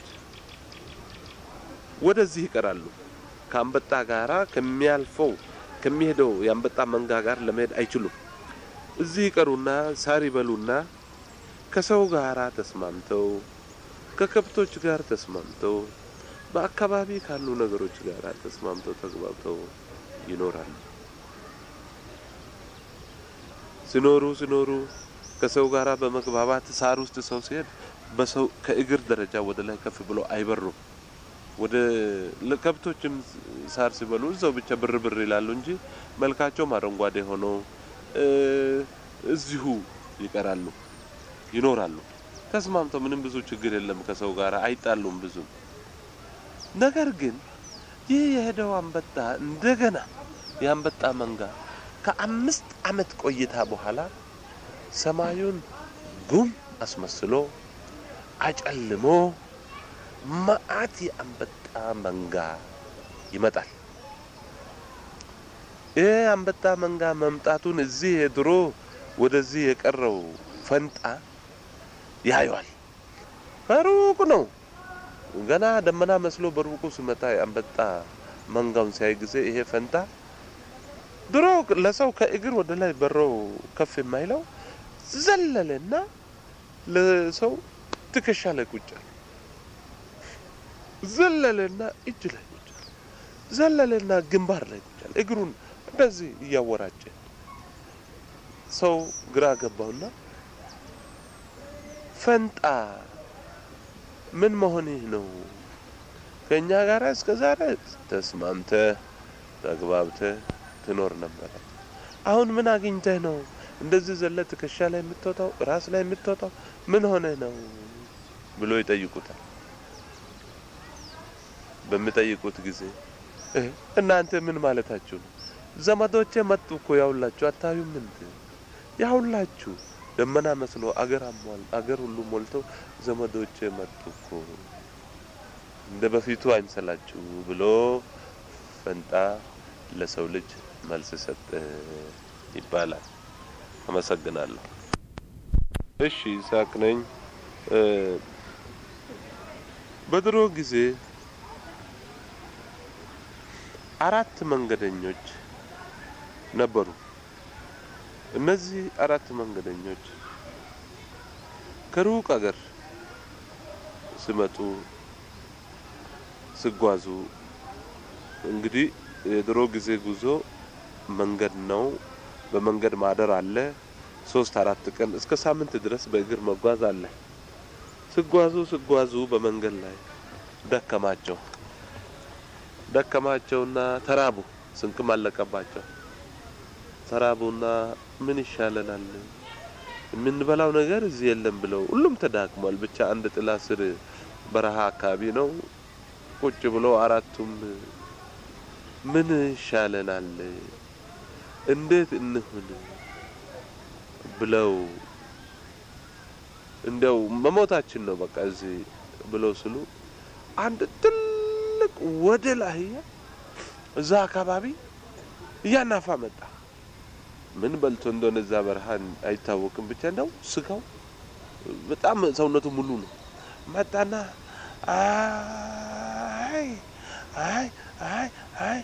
ወደዚህ ይቀራሉ። ከአንበጣ ጋራ ከሚያልፈው ከሚሄደው የአንበጣ መንጋ ጋር ለመሄድ አይችሉም። እዚህ ይቀሩና ሳር ይበሉና ከሰው ጋራ ተስማምተው ከከብቶች ጋር ተስማምተው በአካባቢ ካሉ ነገሮች ጋር ተስማምተው ተግባብተው ይኖራሉ። ሲኖሩ ሲኖሩ ከሰው ጋራ በመግባባት ሳር ውስጥ ሰው ሲሄድ በሰው ከእግር ደረጃ ወደ ላይ ከፍ ብሎ አይበሩም። ወደ ከብቶችም ሳር ሲበሉ እዛው ብቻ ብር ብር ይላሉ እንጂ መልካቸውም አረንጓዴ ሆኖ እዚሁ ይቀራሉ፣ ይኖራሉ። ተስማምተው ምንም ብዙ ችግር የለም። ከሰው ጋር አይጣሉም ብዙም። ነገር ግን ይህ የሄደው አንበጣ እንደገና የአንበጣ መንጋ ከአምስት ዓመት ቆይታ በኋላ ሰማዩን ጉም አስመስሎ አጨልሞ መዓት የአንበጣ መንጋ ይመጣል። ይህ አንበጣ መንጋ መምጣቱን እዚህ የድሮ ወደዚህ የቀረው ፈንጣ ያየዋል። በሩቁ ነው ገና ደመና መስሎ በሩቁ ሲመጣ የአንበጣ መንጋውን ሲያይ ጊዜ ይሄ ፈንጣ ድሮ ለሰው ከእግር ወደ ላይ በሮ ከፍ የማይለው ዘለለና ለሰው ትከሻ ላይ ቁጭ አለ። ዘለለና እጅ ላይ ቁጭ አለ። ዘለለና ግንባር ላይ ቁጭ አለ። እግሩን እንደዚህ እያወራጨ ሰው ግራ ገባውና ፈንጣ ምን መሆንህ ነው? ከእኛ ጋር እስከ ዛሬ ተስማምተህ ተግባብተህ ትኖር ነበረ። አሁን ምን አግኝተህ ነው እንደዚህ ዘለ ትከሻ ላይ የምትወጣው ራስ ላይ የምትወጣው ምን ሆነህ ነው ብሎ ይጠይቁታል። በሚጠይቁት ጊዜ እናንተ ምን ማለታችሁ ነው? ዘመዶቼ መጡ እኮ ያውላችሁ፣ አታዩም እንዴ? ያውላችሁ ደመና መስሎ አገር አሟል አገር ሁሉ ሞልተው ዘመዶቼ መጡ እኮ እንደ በፊቱ አይምሰላችሁ ብሎ ፈንጣ ለሰው ልጅ መልስ ሰጠ ይባላል። አመሰግናለሁ። እሺ ይስሐቅ ነኝ። በድሮ ጊዜ አራት መንገደኞች ነበሩ። እነዚህ አራት መንገደኞች ከሩቅ አገር ሲመጡ ሲጓዙ እንግዲህ የድሮ ጊዜ ጉዞ መንገድ ነው። በመንገድ ማደር አለ። ሶስት አራት ቀን እስከ ሳምንት ድረስ በእግር መጓዝ አለ። ሲጓዙ ሲጓዙ በመንገድ ላይ ደከማቸው ደከማቸውና ተራቡ። ስንቅም አለቀባቸው። ተራቡና ምን ይሻለናል የምንበላው ነገር እዚህ የለም ብለው ሁሉም ተዳክሟል። ብቻ አንድ ጥላ ስር በረሃ አካባቢ ነው ቁጭ ብሎ አራቱም ምን ይሻለናል እንዴት እንሁን ብለው እንደው መሞታችን ነው በቃ እዚህ ብለው ስሉ አንድ ትልቅ ወደል አህያ እዛ አካባቢ እያናፋ መጣ። ምን በልቶ እንደሆነ እዛ በረሃ አይታወቅም። ብቻ እንደው ስጋው በጣም ሰውነቱ ሙሉ ነው። መጣና አይ አይ አይ አይ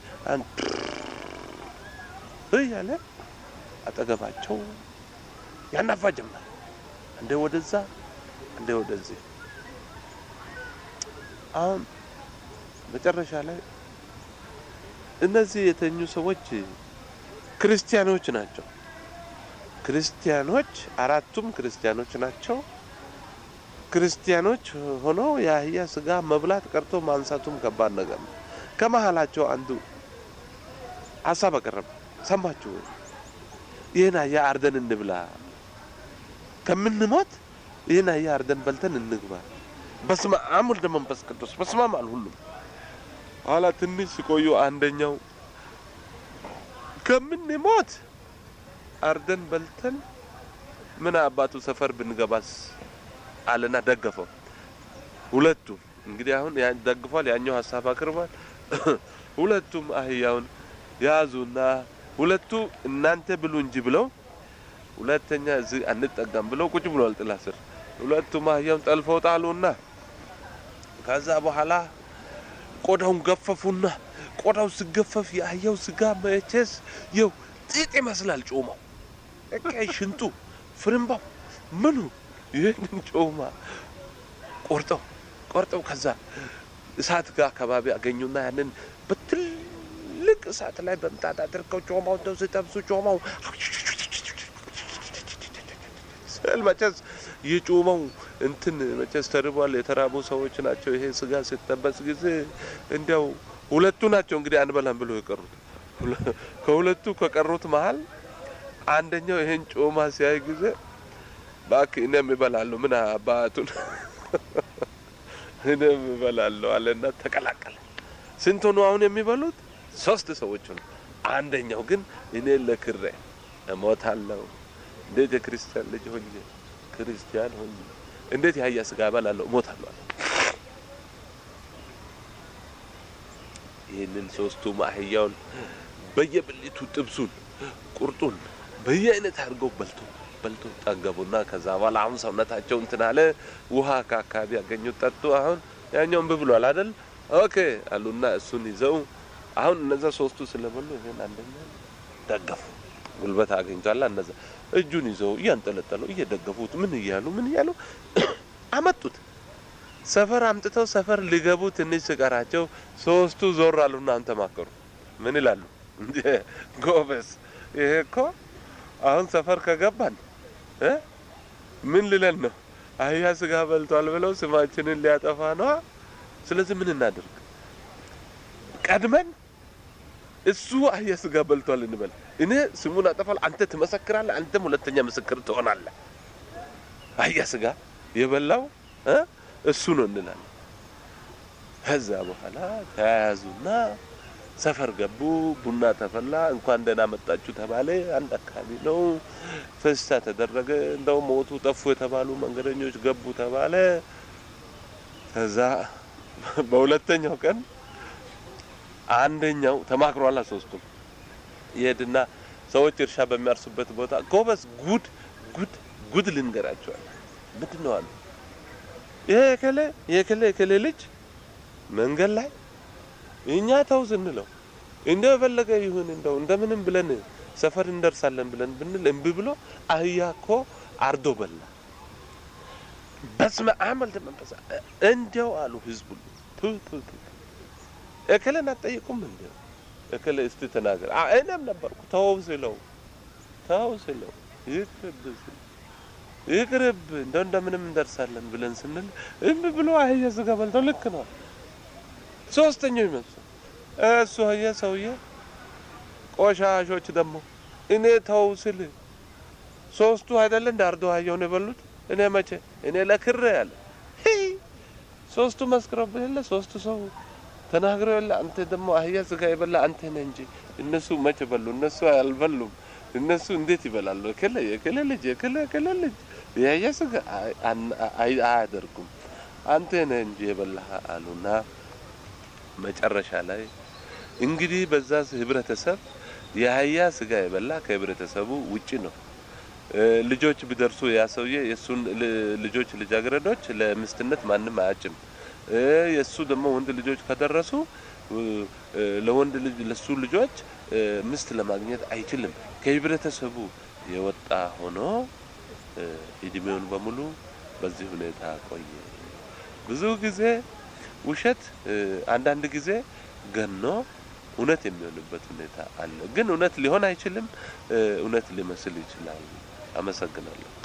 እያለ አጠገባቸው ያናፋ ጀመር። እንደ ወደዛ እንደ ወደዚህ። አሁን መጨረሻ ላይ እነዚህ የተኙ ሰዎች ክርስቲያኖች ናቸው። ክርስቲያኖች አራቱም ክርስቲያኖች ናቸው። ክርስቲያኖች ሆኖ የአህያ ስጋ መብላት ቀርቶ ማንሳቱም ከባድ ነገር ነው። ከመሀላቸው አንዱ ሀሳብ አቀረበ። ሰማችሁ? ይህን አህያ አርደን እንብላ፣ ከምንሞት ይህን አህያ አርደን በልተን እንግባ። በስመ አብ ወልደ መንፈስ ቅዱስ በስመ አብ አሉ ሁሉም። ኋላ ትንሽ ሲቆዩ አንደኛው ከምንሞት አርደን በልተን ምን አባቱ ሰፈር ብንገባስ አለና ደገፈው። ሁለቱም እንግዲህ አሁን ደግፏል፣ ያኛው ሀሳብ አቅርቧል። ሁለቱም አህያውን ያዙና ሁለቱ እናንተ ብሉ እንጂ ብለው ሁለተኛ እዚህ አንጠጋም ብለው ቁጭ ብለዋል ጥላ ስር። ሁለቱም አህያውን ጠልፈው ጣሉና ከዛ በኋላ ቆዳውን ገፈፉና ቆዳው ሲገፈፍ የአህያው ስጋ መቼስ የው ጢጥ ይመስላል ጮማው፣ በቃ ሽንጡ፣ ፍርምባው፣ ምኑ ይህንን ጮማ ቆርጠው ቆርጠው ከዛ እሳት ጋር አካባቢ አገኙና ያንን በትልቅ እሳት ላይ በምጣድ አድርገው ጮማው እንደው ሲጠብሱ ጮማው ስል መቼስ የጮማው እንትን መቼስ ተርቧል። የተራቡ ሰዎች ናቸው። ይሄ ስጋ ሲጠበስ ጊዜ እንዲያው ሁለቱ ናቸው እንግዲህ አንበላም ብሎ የቀሩት። ከሁለቱ ከቀሩት መሀል አንደኛው ይሄን ጮማ ሲያይ ጊዜ እባክህ እኔም እበላለሁ ምን አባቱን እኔም እበላለሁ አለና ተቀላቀለ። ስንት ሆኑ አሁን የሚበሉት? ሶስት ሰዎች ሆኑ። አንደኛው ግን እኔ ለክሬ እሞታለሁ፣ እንዴት የክርስቲያን ልጅ ሆኜ ክርስቲያን ሆኜ እንዴት የአህያ ስጋ እበላለሁ እሞታለሁ አለ። ይህንን ሶስቱም አህያውን በየብልቱ ጥብሱን፣ ቁርጡን በየአይነት አድርገው በልቶ በልቶ ጠገቡና ከዛ በኋላ አሁን ሰውነታቸው እንትን አለ። ውሃ ከአካባቢ ያገኙት ጠጡ። አሁን ያኛውን ብብሏል አይደል? ኦኬ አሉና እሱን ይዘው አሁን እነዛ ሶስቱ ስለበሉ ይሄን አንደኛ ደገፉ። ጉልበት አግኝቷል። እነዛ እጁን ይዘው እያንጠለጠሉ እየደገፉት ምን እያሉ ምን እያሉ አመጡት። ሰፈር አምጥተው ሰፈር ሊገቡ ትንሽ ሲቀራቸው ሶስቱ ዞር አሉና አሁን ተማከሩ። ምን ይላሉ? ጎበዝ ይሄ እኮ አሁን ሰፈር ከገባን እ ምን ልለን ነው? አህያ ስጋ በልቷል ብለው ስማችንን ሊያጠፋ ነዋ። ስለዚህ ምን እናድርግ? ቀድመን እሱ አህያ ስጋ በልቷል እንበል። እኔ ስሙን አጠፋለሁ፣ አንተ ትመሰክራለህ፣ አንተም ሁለተኛ ምስክር ትሆናለህ። አህያ ስጋ የበላው እ እሱ ነው እንላለን። ከዛ በኋላ ተያያዙና ሰፈር ገቡ። ቡና ተፈላ። እንኳን ደህና መጣችሁ ተባለ። አንድ አካባቢ ነው። ፈስታ ተደረገ። እንደው ሞቱ ጠፉ የተባሉ መንገደኞች ገቡ ተባለ። ከዛ በሁለተኛው ቀን አንደኛው ተማክሯላ። ሶስቱም ይሄድና ሰዎች እርሻ በሚያርሱበት ቦታ ጎበዝ፣ ጉድ ጉድ ጉድ ልንገራቸዋል። ምንድን ነው አሉ። ይሄ የከሌ የከሌ የከሌ ልጅ መንገድ ላይ እኛ ተው ስንለው እንደው የፈለገ ይሁን እንደው እንደምንም ብለን ሰፈር እንደርሳለን ብለን ብንል እምቢ ብሎ አህያ እኮ አርዶ በላ። በስመ አብ ወልደ መንፈስ እንዲያው አሉ ህዝቡ ቱ ቱ ቱ እክልን አትጠይቁም እንዴ? እክል እስቲ ተናገር። አ እኔም ነበርኩ ተው ስለው ተው ስለው ይቅርብ ስለው ይቅርብ እንደው እንደምንም እንደርሳለን ብለን ስንል እምቢ ብሎ አህያ ስጋ በልቶ ልክ ነው። ሶስተኛው ይመስል እሱ አየ ሰውዬ ቆሻሾች ደግሞ እኔ ተው ስል ሶስቱ አይደለ እንደ አርዶ አህያውን የበሉት እኔ መቼ እኔ ለክሬ ያለ ሶስቱ መስክረውብህ የለ ሶስቱ ሰው ተናግረው የለ አንተ ደግሞ አህያ ስጋ የበላ አንተ ነህ እንጂ እነሱ መቼ በሉ? እነሱ አልበሉም። እነሱ እንዴት ይበላሉ? እከለ የከለ ልጅ የከለ የከለ ልጅ የአህያ ስጋ አያደርጉም። አንተ ነህ እንጂ የበላህ አሉና መጨረሻ ላይ እንግዲህ በዛ ህብረተሰብ የአህያ ስጋ የበላ ከህብረተሰቡ ውጪ ነው። ልጆች ቢደርሱ ያ ሰውዬ የእሱን ልጆች ልጃገረዶች ለምስትነት ማንም አያጭም። የእሱ ደግሞ ወንድ ልጆች ከደረሱ ለወንድ ልጅ ለሱ ልጆች ምስት ለማግኘት አይችልም። ከህብረተሰቡ የወጣ ሆኖ እድሜውን በሙሉ በዚህ ሁኔታ ቆየ። ብዙ ጊዜ ውሸት አንዳንድ ጊዜ ገኖ እውነት የሚሆንበት ሁኔታ አለ። ግን እውነት ሊሆን አይችልም። እውነት ሊመስል ይችላል። አመሰግናለሁ።